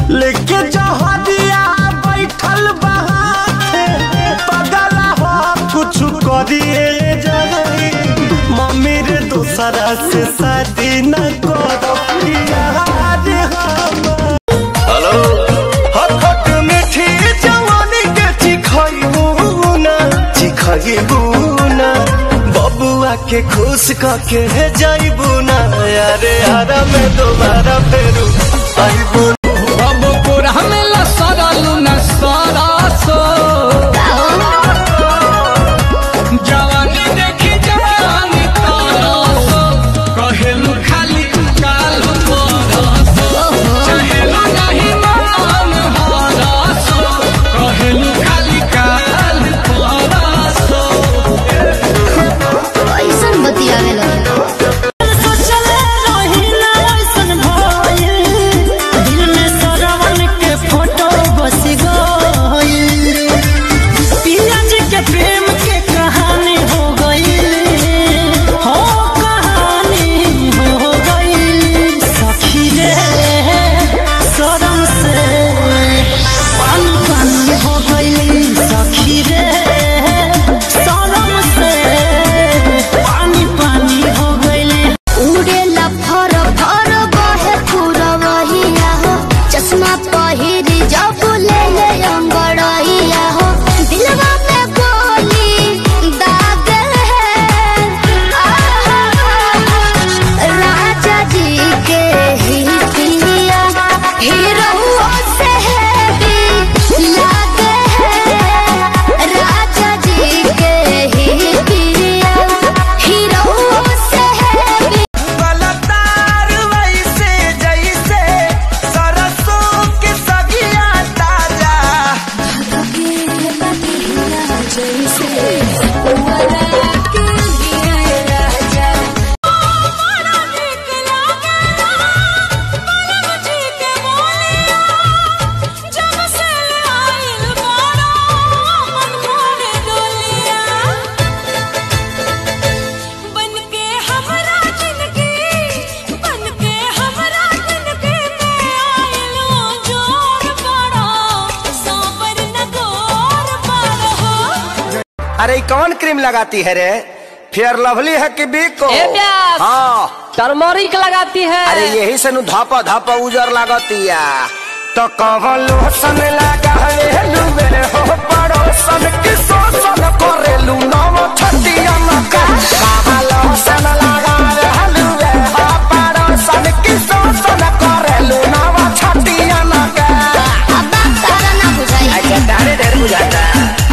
लेके जहरिया बैठल बहाते पगला हो कुछ करिए जाए मम्मी रे दूसरा से शादी न करो यार हम हेलो हखट मीठी जवानी के चिखइबू ना चिखइबू ना बबुआ के खुश करके जाइबू ना यारे हरा में दोबारा फेरू आइबू अब पूरा मेला सरलू न सरसो जवानी देखी जवानी तरसो कहेलू खाली काल परसो चाहेलू नहीं मन हरसो कहेलू खाली काल परसो ऐसन बतियावे लगे उड़ेला फर फर बहे पुरवहिया हो चश्मा पहिरी जब ले ले अंगड़हिया हो दिलवा में गोली दाग है राजा जी के ही पिया हीरो से है भी लागे है राजा जी के ही पिया हीरो से है भी गलतार वैसे जैसे सरसों के सगिया ताजा अरे ई कौन क्रीम लगाती है रे फेयर लवली है कि बिको ए प्यास। हाँ टर्मरिक लगाती है अरे यही से नु धापा धापा उजर लागतिया तो कवन लोशन लगा रे लुबे हो पड़ोसन की शोषण करे लू नव छतिया मका कवन लोशन लगा रे लुबे हो पड़ोसन की शोषण करे लू नव छतिया मका अब बात तारा ना बुझाई अच्छा तारे ढेर बुझाता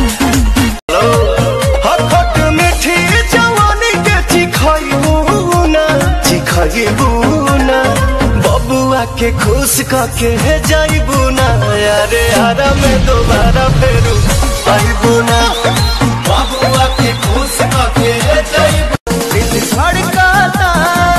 हखट मीठी जवानी के चिखइबू ना चिखइबू ना बबुआ के खुश करके जाइबू ना यारे हरा में दोबारा फेरू आइबू ना बबुआ के खुश करके जाइबू दिल धड़काता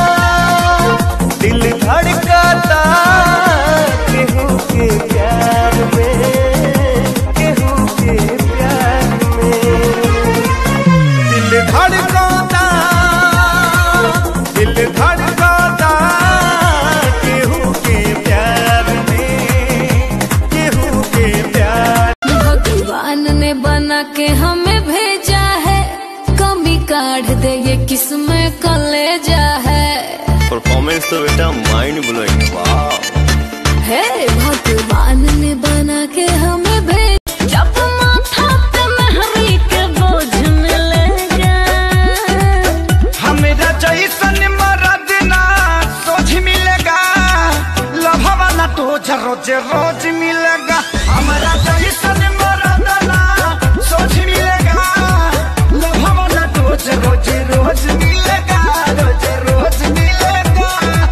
दिल धड़काता केहू के प्यार में केहू के प्यार में दिल धड़काता दिल धड़काता केहू के प्यार में केहू के प्यार भगवान ने बना के हमें भेजा है कमी काढ़ दे ये किसमें कलेजा है परफॉर्मेंस तो बेटा माइंड ब्लोइंग वाह हे भगवान ने बना के हमें भेज जब माथा पे मेहरी के बोझ मिलेगा हमेरा जैसन मरद ना सोच मिलेगा लभवा ना तो रोज रोज मिलेगा हमारा जैसन मरद ना सोच मिलेगा लभवा ना तो रोज रोज मिलेगा रोज रोज मिलेगा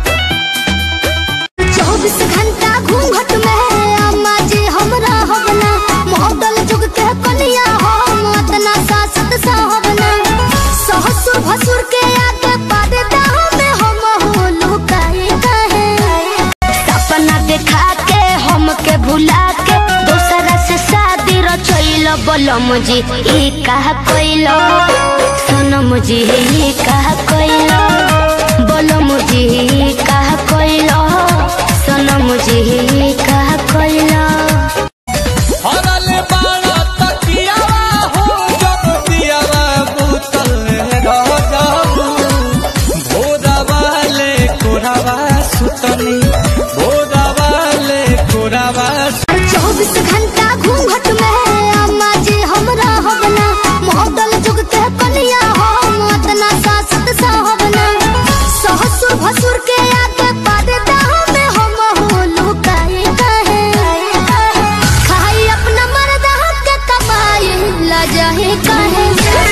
चौबीस घंटा घूंघट में अम्मा जी हमरा हवना मॉडल जुग के कनिया हम अतना सासत साहबना ससुर भसुर के आगे पर्दा में हम हो लुकाए कहे सपना देखा के हमके भुला के दूसरा से शादी रचैल बोलम जी ई कहा कोइलो सोनम जी ई कहा कोइलो बोलम जी ई कहा कोइलो सनम जी ई कहा कैला हरल बाड़ा तकियावा हो जब दियावा बुतल रह जाबू भोरावा ले कोरावा सुतनी भोरावा ले कोरावा चौबीस घंटा घूंघट में अम्मा जी हमरा हबना मॉडल जुग के कनिया हम अतना सासत साहबना ससुर भसुर के आगे पर्दा में हम हो लुकाए कहे खाई अपना मर्दा के कमाई ला जाए कहे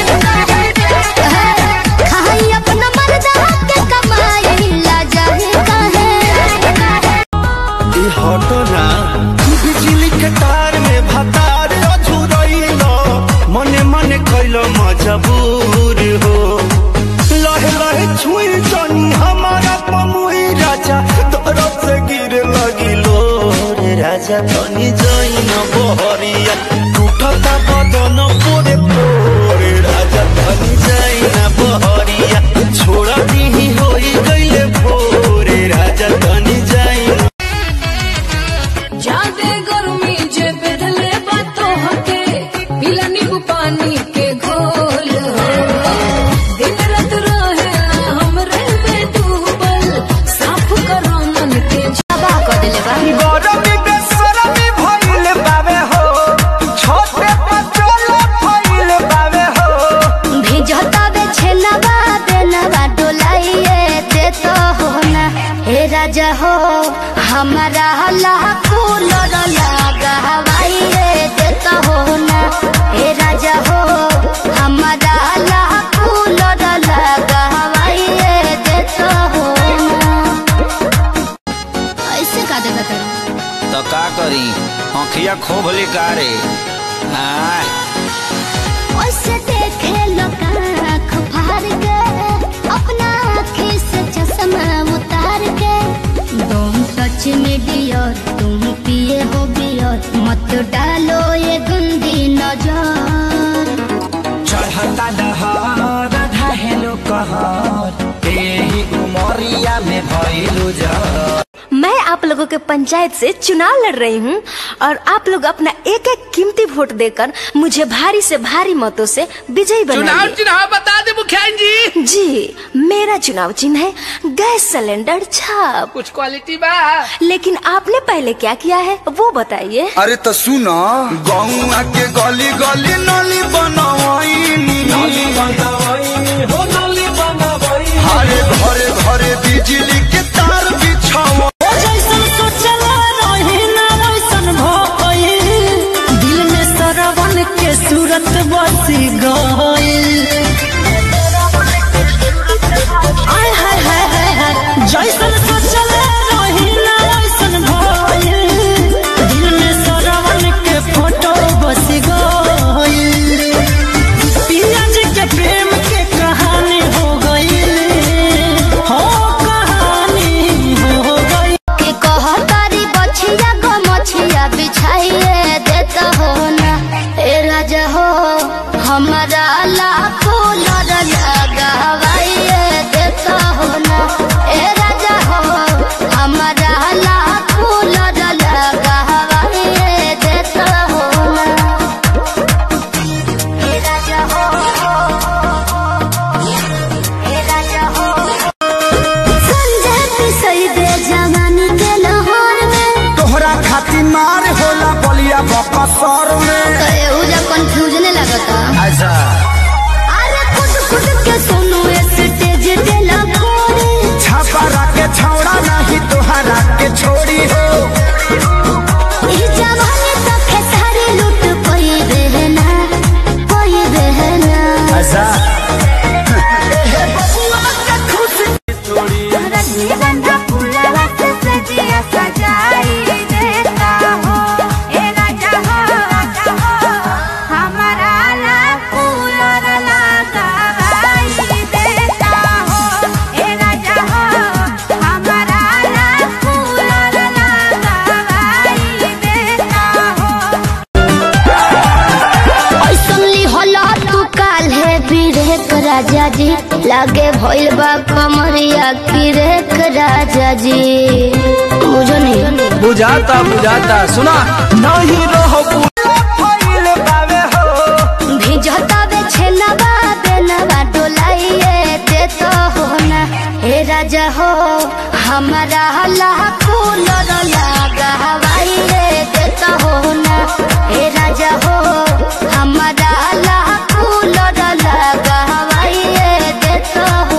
खाई अपना मर्दा के कमाई ला जाए कहे ई हटना बिजली के तार में भतार अझुरइलो मने मने कैलो मजबूर हो लहे लहे छुई जनी हमारा पमुई राजा तोरो से गिर लगिलो रे राजा तनी जइन बहरिया टूटता बदन पोरे पोरे राजा तनी जइन बहरिया छोड़ा दी होई गइले भोरे राजा तनी जइन जादे गर्मी जे बेधले बातो हके पीला नींबू पानी के घोल हो। दिन रात रहे हमरे में डूबल साफ करो मन के तबाह कर देले बा गरमी बेसरमी भइल बावे हो छोटे पचोल भइल बावे हो भेजता बे छेनवा देनवा डोलाइए दे तो हो ना हे राजा हो हमारा लाखो लड़ लगा हवाइए दे तो हो ना हे राजा हो हमारा लाखो लड़ लगा हवाइए दे तो हो ना ऐसे का देखा तेरा तो का करी आँखिया खोभ रे आय ओसे देखे लोग आँख फाड़ के अपना आँखी से चश्मा उतार के तुम सच में डियर तुम पिए हो बियर मत डालो ये गंदी नजर चढ़ता दहर ढहेलो कहर एही उमरिया में भइलु जर मैं आप लोगों के पंचायत से चुनाव लड़ रही हूँ और आप लोग अपना एक एक कीमती वोट देकर मुझे भारी से भारी मतों से विजयी चुनाव बनाइए चुनाव बता दे मुखिया जी जी मेरा चुनाव चिन्ह है गैस सिलेंडर छाप कुछ क्वालिटी बा लेकिन आपने पहले क्या किया है वो बताइए अरे तो सुनो गौआ के गली गली नली बनवाइनी हरे घरे घरे बिजली के तार बिछावा दिल में सरवन के सूरत बसी गइल आय हाय हाय हाय हाय जैसन सोचल रही ना वैसन भइल दिल में सरवन के फोटो बस गइल पिया जी के प्रेम के कहानी हो गइल हो कहानी हो गइल के कह तारी बछिया गो मछिया बिछाइए देता हो ना ए राजा हो हमारा लाखों लड़ लगा हवाइए देता हो ना ए राजा हो हमारा लाखों लड़ लगा हवाइए देता हो ना ए राजा हो ए राजा हो संजय पिसई दे जवानी के लाहौर में तोहरा खातिर मार होला बलिया बकसर में तो एहुजा कंफ्यूजन लगता अच्छा अरे खुद खुद के सुनो स्टेज पे लगोरे छापा के छौड़ा नहीं तोहरा के छोड़ी हो ई जवानी तो खेसारी लूट कोई बहना कोई बहना अच्छा रजनीगंधा फूलवा से सजिया सजाई देता हो ए राजा हो हमारा ला फूल लगाई राजा जी लागे भइल बा कमरिया की रेख राजा जी बुझो नहीं बुझाता बुझाता सुना नहीं रहो फैल बावे हो भिजता बे छेनवा बेनवा डोलाइए दे तो हो ना हे राजा हो हमारा लाखो लर लागा हवाई रे दे तो हो ना हे राजा हो हमारा लाखो लर लागा हवाई रे दे तो हो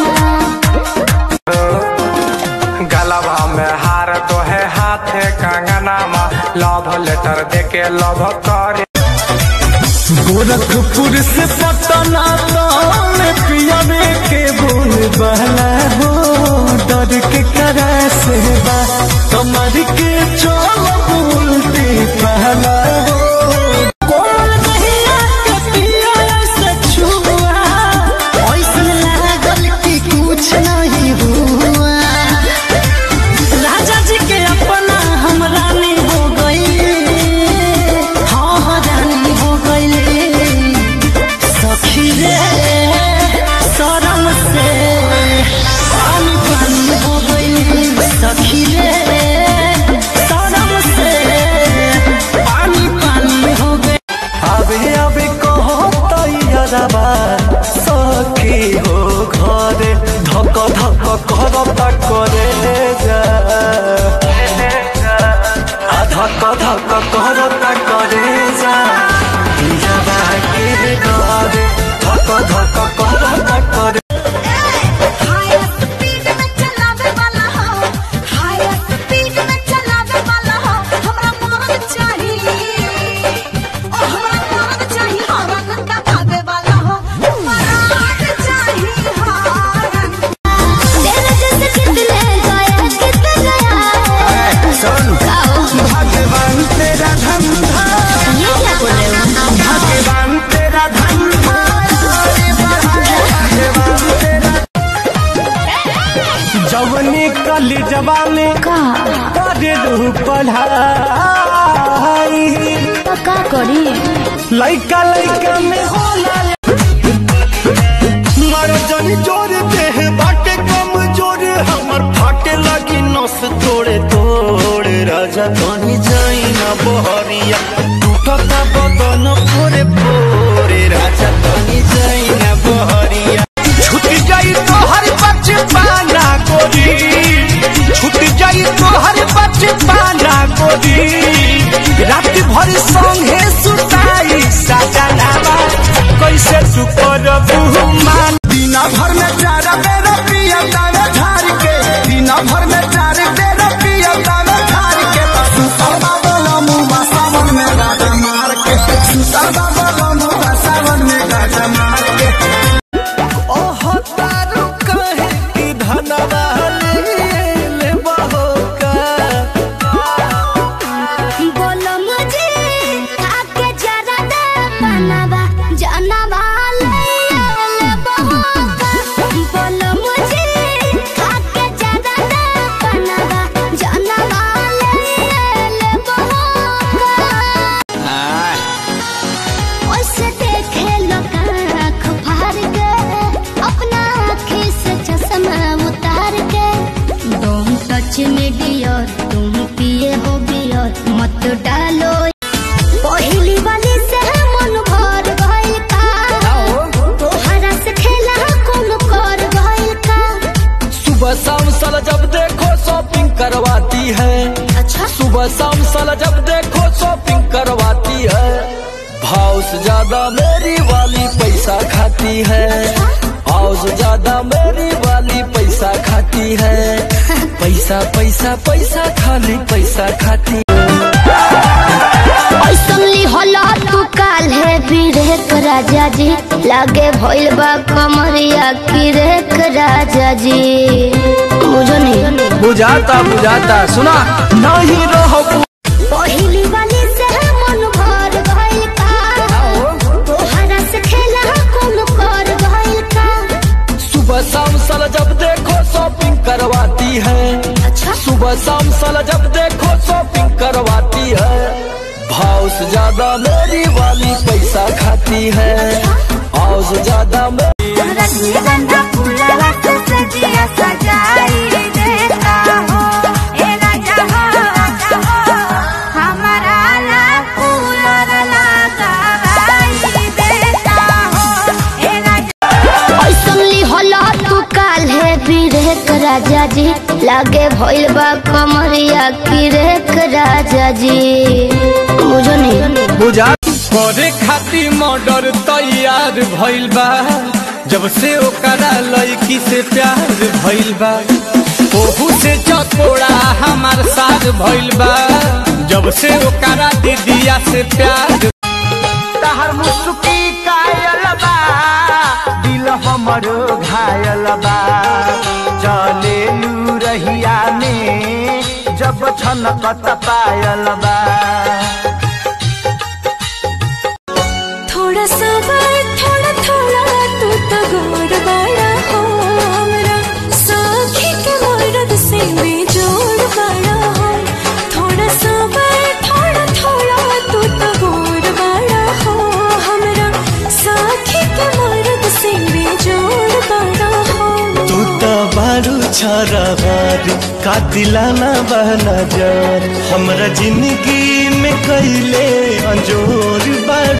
ना गलबा में हार तो है हाथे कंगनामा लव लेटर देके लव करे गोरखपुर से पटना ताने पियावे के बोल बहला हो डर के करा से बा कमर के चोल उल्टी पहला हो कोमल दहिया के पिया से छुआ ऐसन लागल कि कुछ नहीं हुआ राजा जी के अपना हम रानी हो गई हाँ हाँ रानी हो गई सखी रे शरम से पानी पानी हो गई सखी रे शरम से पानी पानी हो गई अबे अबे कहो तैयारबा सखी हो घरे धक धक करता करे जा आ धक धक करता करे जा पियाबा के घरे धक धक करता करे हाय स्पीड में चलावे वाला हो हाय स्पीड में चलावे वाला हो हमरा मौत चाहिए ओ हमरा मौत चाहिए हरन का भागे वाला हो मौत चाहिए हरन तेरे जैसे कितने गए कितने गया सुन गाओ भगवान तेरा धंधा ये क्या बोल रहे हो भगवान तेरा धंधा भगवान तेरा जवनी कल जवानी का करे दू पढ़ाई तो का करी लइका लइका में होला मारो जनी जोर देह बाटे कम जोर हमर फाटे लगी नस तोड़े तोड़े राजा कहीं जाई ना बहरिया टूटता बदन फोरे फोरे राजा कहीं जाई ना बहरिया छूट जाई तो हर बचपाना गोरी छूट जाई तो हर बचपाना गोरी रात भर संगे सुताई सजनावा कैसे तू करबू मान दिना भर में चार बेर पिया तावे झार के दिना भर में चार बेर पिया तावे झार के सुतर बाबा मुआ सावन में गाजा मार के सुतर बाबा मुआ सावन में गाजा मार के ओह तारू कहे कि धनवा ले बहो का बोलो मुझे आके जरा दे बनवा जानवा ले ले बहोका बोलो मुझे आके जरा दे बनवा जानवा ले ले बहोका हाँ, ओसे देखे लोग आँख फाड़ के अपना आँखी से चश्मा उतार के तुम टच में डियर तुम पिए हो बियर मत डालो पहली वाली से मन भर गइल का तोहरा से खेला कौन कर गइल का सुबह शाम साला जब देखो शॉपिंग करवाती है अच्छा सुबह शाम साला जब देखो शॉपिंग करवाती है भाव से ज्यादा मेरी वाली पैसा खाती है भाव से ज्यादा मेरी वाली पैसा खाती है पैसा पैसा पैसा खाली पैसा खाती ऐसनली होला तू काल है बिरेक राजा जी लागे भइल बा कमरिया की रेख राजा जी बुझो नहीं बुझाता बुझाता सुना नहीं रहो पहली वाली से मन भर गइल का तोहरा से खेला कौन कर गइल का सुबह शाम साला जब देखो शॉपिंग करवाती है अच्छा सुबह शाम साला जब देखो शॉपिंग करवाती है भाव से ज्यादा मेरी वाली पैसा खाती है भाव से ज्यादा मेरी रजनीगंधा फूलवा से सजिया सजाई देता हो ए राजा हो राजा हो हमारा ला कूलर लगाई देता हो ए राजा ऐसनली होला तू काल्हे बिरेक राजा जी लागे भइल बा कमरिया किरेक राजा जी बुझो नहीं बुझा करे खातिर मर्डर तैयार भइल बा जब से ओकरा लड़की से प्यार भइल बा ओहू से चकोड़ा हमार साथ भइल बा जब से ओकरा दीदिया से प्यार तहर मुस्की कायल बा दिल हमर घायल बा चले लू रहिया में जब छनकत पायल बा थोड़ा सा थोड़ा थोड़ा तू तो गोर बड़ा हो हमरा साखी के मर्द से भी जोड़ बड़ा हो थोड़ा सा थोड़ा थोड़ा तू तो गोर बड़ा हो हमरा साखी के मर्द से भी जोड़ बड़ा हो तू तो बारू छरवार का दिलाना बहना जार हमरा जिंदगी में कैले अंजोर बार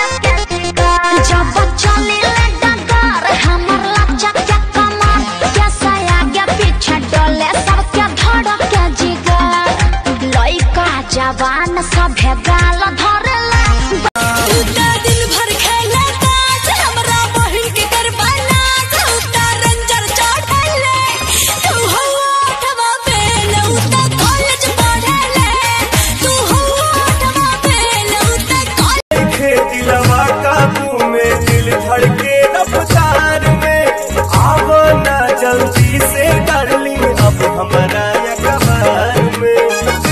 जब चले डगर हमर लज्जा क्या कमर कैसा आगे पीछे डोले सबके धड़क के जिगर लइका जवान सभे गाल धरेला उता दिन भर खेले ताश हमरा बहिन के करवाना उता रंजर चढ़ले तू हो आठवा फेल उता कॉलेज पढ़ले तू हो आठवा फेल उता कॉलेज दिलवा काबू में दिल धड़के रफ्तार में आवो ना जल्दी से डार्लिंग अब हमारा कबार में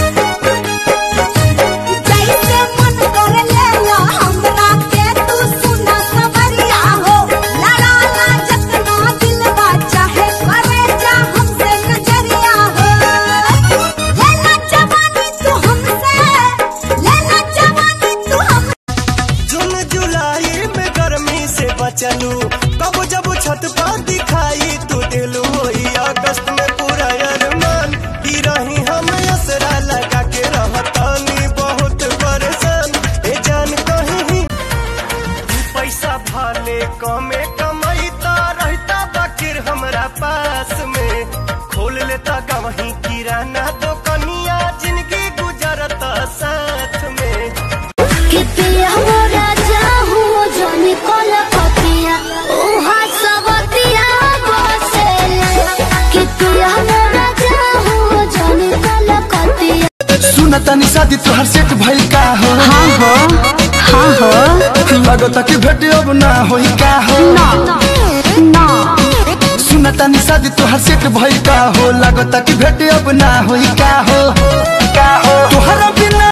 जैसे मन कर ले लो हमरा के तू सुना सवरिया हो लड़ा ला जतना दिलवा चाहे करे जा हमसे नजरिया हो लेना जवानी तू हमसे लेना जवानी तू हम जून जुलाई में गर्मी से बचलू कब जब छत पर दिखाई तू दिलू होई अगस्त में पूरा अरमान की रही हम असरा लगा के रहतानी बहुत परेशान ए जान कहीं ही तू पैसा भाले कमे कमाईता रहता बाकिर हमरा पास में खोल लेता गवही किराना दुकनिया जिंदगी गुजरता साथ में कि पिया हो राजा हूँ जानी कोल पतिया उहा सबतिया बसेले कि पिया हो राजा हूँ जानी कोल पतिया सुन तनी शादी तोहर सेट भइल का हो हाँ हो हाँ हो लगता कि भेट अब ना होई का हो ना ना सुन तनी शादी तोहर सेट भइल का हो लगता कि भेट अब ना होई का हो का हो तोहरा बिना